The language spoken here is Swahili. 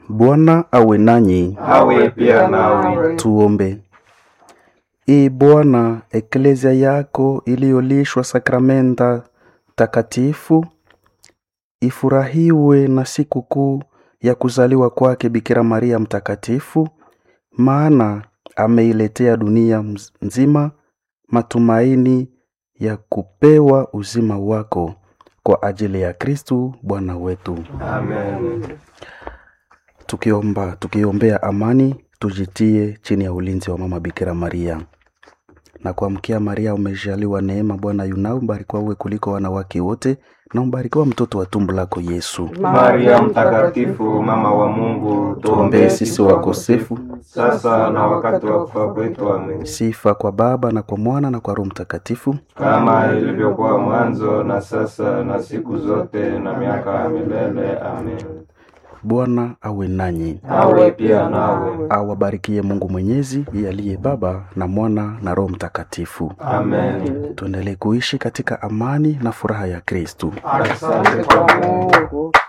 Bwana awe nanyi. awe pia nawe. Tuombe. Ee Bwana, eklezia yako iliyolishwa sakramenta takatifu ifurahiwe na sikukuu ya kuzaliwa kwake Bikira Maria mtakatifu, maana ameiletea dunia mz- nzima matumaini ya kupewa uzima wako kwa ajili ya Kristu Bwana wetu. Amen. Tukiomba, tukiombea amani, tujitie chini ya ulinzi wa Mama Bikira Maria. Na kuamkia Maria, umejaliwa neema, Bwana yunao, mbarikiwa uwe kuliko wanawake wote, na mbarikiwa mtoto wa tumbo lako Yesu. Maria mtakatifu, mama wa Mungu, Tuombee sisi wakosefu, sasa na wakati wa kufa kwetu. Amen. sifa kwa Baba na kwa Mwana na kwa Roho Mtakatifu. Kama ilivyokuwa mwanzo na sasa na siku zote na miaka ya milele. Amen. Bwana awe nanyi, Awe pia nawe. awabarikie Mungu Mwenyezi, yeye aliye Baba na Mwana na Roho Mtakatifu. Amen. Tuendelee kuishi katika amani na furaha ya Kristu. Asante kwa Mungu.